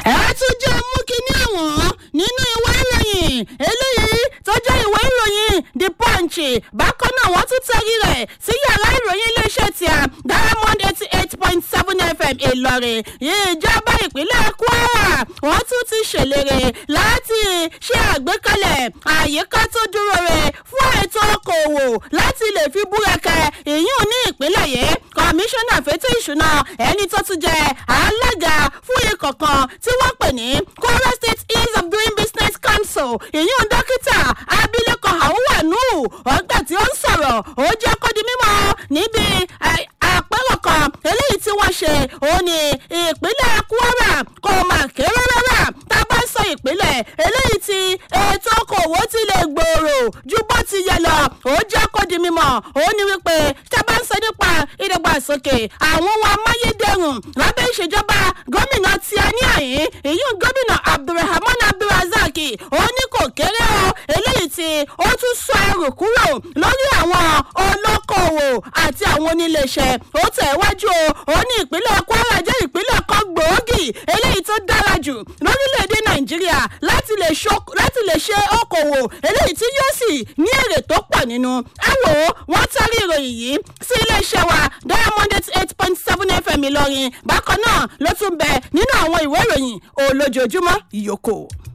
ẹ tún jẹ́ mú kínní àwọn nínú ìwé ìròyìn eléyìí tó jẹ́ ìwé ìròyìn the punch bákan náà wọ́n tún tẹ́rí rẹ̀ sí yàrá ìròyìn iléeṣẹ́ tí a diamond eighty eight point seven fm ìlọrin ìjọba ìpínlẹ̀ kwara wọ́n tún ti ṣèlérí láti ṣe àgbékalẹ̀ àyíká tó dúró rẹ̀ fún ètò okòwò láti lè fi búrẹ́kẹ́ ìyún ní ìpínlẹ̀ yìí kọmíṣánná fẹ́tọ̀ ìṣúná ẹni tó tún jẹ́ alága fún ikọ̀ kan tí wọ́n pè ní kwara state ease of doing business council ìyún dókítà abilékọ hauwanu ọgbà tí ó ń sọ̀rọ̀ ó jẹ́ kó di mímọ́ níbi àpérò kan eléyìí tí wọ́n ṣe òun ní ìpínlẹ̀ kwara kò mà kéré rárá tá a bá ń sọ ìpínlẹ̀ eléyìí tí ètò okòwò ti lè gbòòrò ju bó ti yẹ lọ ó jẹ́ kó di mímọ́ òun ní wípé tá a bá ń sọ nípa ìdàgbàsókè àwọn ohun amáyédẹrùn lábẹ́ ìṣèjọba gómìnà tí a ní àyín ìyún gómìnà abdulrahman abdulrasaq òun ní kò kéré o eléyìí tí ó tún sọ ẹrù kúrò lórí àwọn olókoòwò àti àwọn oníléeṣẹ́ ó tẹ̀ wájú o ó ní ìpínlẹ̀ kwara jẹ́ ìpínlẹ̀ kan gbòógì eléyìí tó dára jù lórílẹ̀‐èdè nàìjíríà láti lè ṣe okòwò eléyìí tí yóò sì ní èrè tó pọ̀ nínú ẹ wò ó wọ́n tẹ́rí ìròyìn yìí sí iléeṣẹ́ wa diamond eight point seven fm ìlọrin bákan náà ló tún bẹ nínú àwọn ìwé ìròyìn olójoojúmọ́ ìyókò.